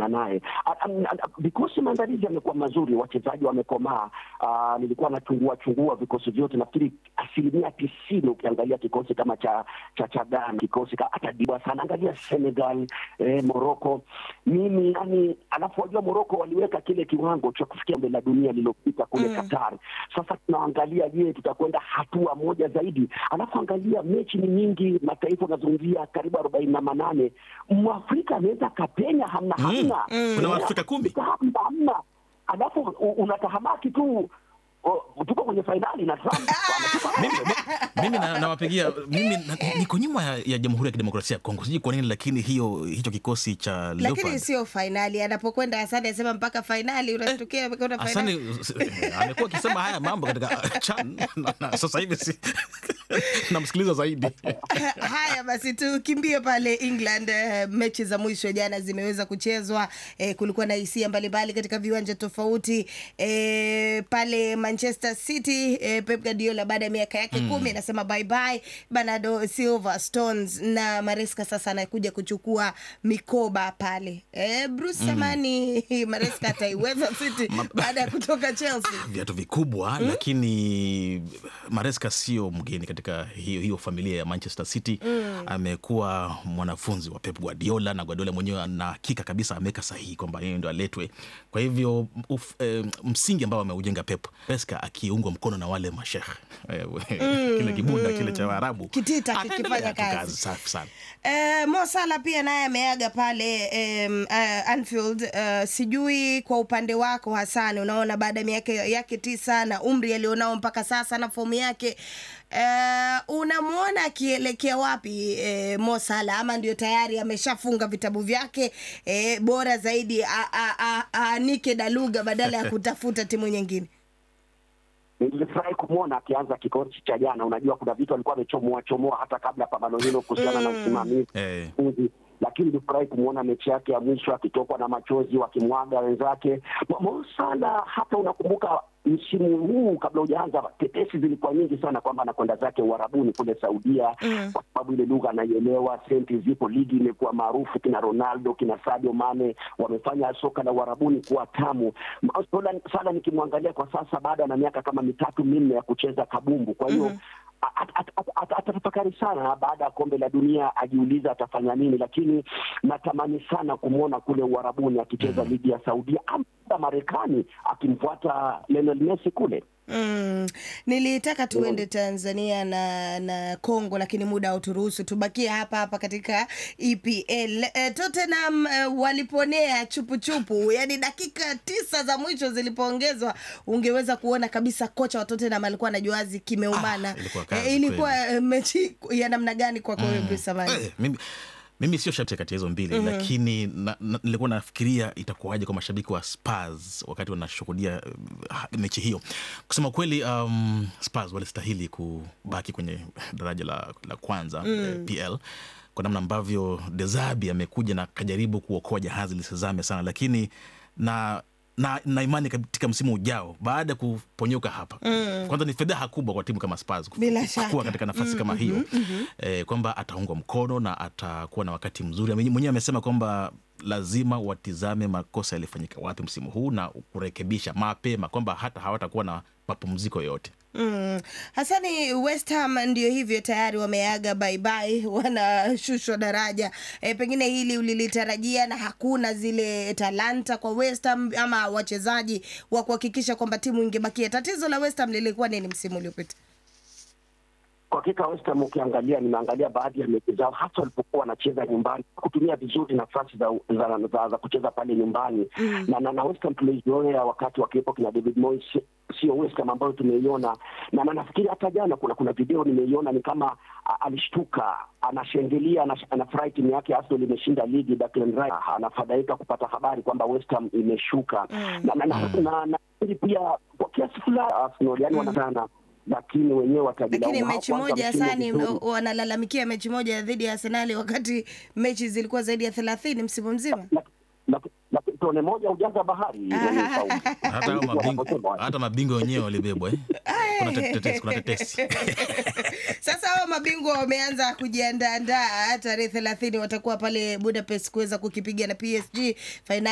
na naye. Vikosi maandalizi yamekuwa mazuri, wachezaji wamekomaa. Uh, nilikuwa nachungua chungua vikosi vyote, nafikiri asilimia tisini ukiangalia kikosi kama cha cha cha Ghana, kikosi hata diba sana, angalia Senegal, eh, Morocco. Mimi yani, alafu wajua Morocco waliweka kile kiwango cha kufikia kombe la dunia lililopita kule mm. Qatar. Sasa tunaangalia, je, tutakwenda hatua moja zaidi? Alafu angalia mechi ni nyingi, mataifa unazungumzia karibu arobaini na manane. Mwafrika anaweza kapenya, hamna Mm. hamna Mm. Kuna Waafrika kumi. hamna hamna, alafu u- unatahamaki tu o, tuko kwenye fainali na Trump anatupa mimi, mi- mimi na- nawapigia mimi na- niko nyuma ya, ya Jamhuri ya Kidemokrasia ya Kongo, sijui kwa nini, lakini hiyo hicho kikosi cha lakini Leopard sio fainali. Anapokwenda Hasani asema mpaka fainali, unashtukia amekwenda fainali. Asani s- amekuwa akisema haya mambo katika chan na, na, sasa hivi si namsikiliza zaidi. Haya basi, tukimbie pale England. eh, Mechi za mwisho jana zimeweza kuchezwa. Eh, kulikuwa na hisia mbalimbali katika viwanja tofauti. Eh, pale Manchester City eh, Pep Guardiola baada ya miaka yake kumi anasema bye bye Bernardo Silva Stones na Maresca sasa anakuja kuchukua mikoba pale. Eh, Bruce Samani Maresca ataiweza City baada ya kutoka Chelsea. viatu vikubwa lakini Maresca sio mgeni katika hiyo, hiyo familia ya Manchester City. Amekuwa mwanafunzi wa Pep Guardiola na Guardiola mwenyewe ana hakika kabisa ameweka sahihi kwamba yeye ndo aletwe. Kwa hivyo uf, eh, msingi ambao ameujenga Pep Maresca akiungwa mkono na wale mashekh eh, kile kibunda kile cha Waarabu Kitita ataendelea kikifanya tu kazi. safi sana. Eh, Mo Salah pia naye ameaga pale em, eh, Anfield. Eh, sijui kwa upande wako Hasani, unaona baada ya miaka yake tisa na umri alionao mpaka sasa na fomu yake eh, unamwona akielekea wapi eh, Mo Salah ama ndio tayari ameshafunga vitabu vyake eh, bora zaidi a- a- a- aanike daluga badala ya kutafuta timu nyingine? Nilifurahi kumwona akianza kikosi cha jana. Unajua, kuna vitu alikuwa amechomoa chomoa hata kabla ya pambano hilo kuhusiana na usimamizi Eh. uzi. lakini nilifurahi kumwona mechi yake ya mwisho akitokwa na machozi wakimwaga wenzake. Mo- Mo Salah, hata unakumbuka msimu huu kabla hujaanza, tetesi zilikuwa nyingi sana kwamba anakwenda zake Uarabuni kule Saudia kwa sababu ile lugha anaielewa, senti zipo, ligi imekuwa maarufu, kina Ronaldo kina Sadio Mane wamefanya soka la Uarabuni kuwa tamu. Mo Salah- Salah nikimwangalia kwa sasa, baada na miaka kama mitatu minne ya kucheza kabumbu, kwa hiyo at- at- at- at- atatafakari sana baada ya kombe la dunia, ajiuliza atafanya nini, lakini natamani sana kumwona kule Uarabuni akicheza ligi ya Saudia ama Marekani akimfuata Lionel Messi kule. Mm. Nilitaka tuende Tanzania na na Kongo lakini muda hauturuhusu. Tubakie hapa hapa katika EPL. E, Tottenham e, waliponea chupu chupu, yaani dakika tisa za mwisho zilipoongezwa, ungeweza kuona kabisa kocha wa Tottenham alikuwa anajuazi kimeumana. Ah, ilikuwa kazi E, ilikuwa e, mechi ya namna gani kwako wewe Bruce Samani? Eh, mimi, mimi sio shabiki kati ya hizo mbili lakini na, na, nilikuwa nafikiria itakuwaje kwa mashabiki wa Spurs wakati wanashuhudia uh, mechi hiyo. Kusema kweli, um, Spurs walistahili kubaki kwenye daraja la, la kwanza eh, PL kwa namna ambavyo Dezabi amekuja na kajaribu kuokoa jahazi lisizame sana, lakini na na, na imani katika msimu ujao baada ya kuponyoka hapa kwanza ni fedheha kubwa kwa timu kama Spurs kuf- Bila kuwa shaka. katika nafasi kama hiyo eh, kwamba ataungwa mkono na atakuwa na wakati mzuri. Ame- Mwenyewe amesema kwamba lazima watizame makosa yalifanyika wapi msimu huu na kurekebisha mapema, kwamba hata hawatakuwa na mapumziko yoyote. Mm. Hasani, West Ham ndio hivyo tayari wameaga baibai, wanashushwa daraja. E, pengine hili ulilitarajia na hakuna zile talanta kwa West Ham ama wachezaji wa kuhakikisha kwamba timu ingebakia. Tatizo la West Ham lilikuwa nini msimu uliopita? Kwa hakika West Ham ukiangalia, nimeangalia baadhi ya mechi zao, hasa walipokuwa wanacheza nyumbani, kutumia vizuri nafasi za, za, za, za kucheza pale nyumbani na, na, na West Ham tulizoea wakati wakiwepo kina David Moyes, sio West Ham ambayo tumeiona na, na nafikiri hata jana kuna kuna video nimeiona, ni kama a, alishtuka anashangilia, anash- anafurahi timu yake Arsenal imeshinda ligi. Declan Rice anafadhaika kupata habari kwamba West Ham imeshuka na, na, na, na, na, pia kwa kiasi fulani Arsenal yani wanatana lakini wenyewe watajilaumu. Lakini mechi Hawakuanza moja msimu Hasani, vizuri. wanalalamikia mechi moja dhidi ya Arsenali wakati mechi zilikuwa zaidi ya thelathini msimu mzima. Na- na- na tone moja ujaza bahari mwenye sauti. Hata hao Ndivyo mabingwa, wanavyosema. hata mabingwa wenyewe walibebwa eh? Kuna tetesi, kuna tetesi. Sasa hao mabingwa wameanza kujiandaandaa, tarehe thelathini watakuwa pale Budapest kuweza kukipiga na PSG fainali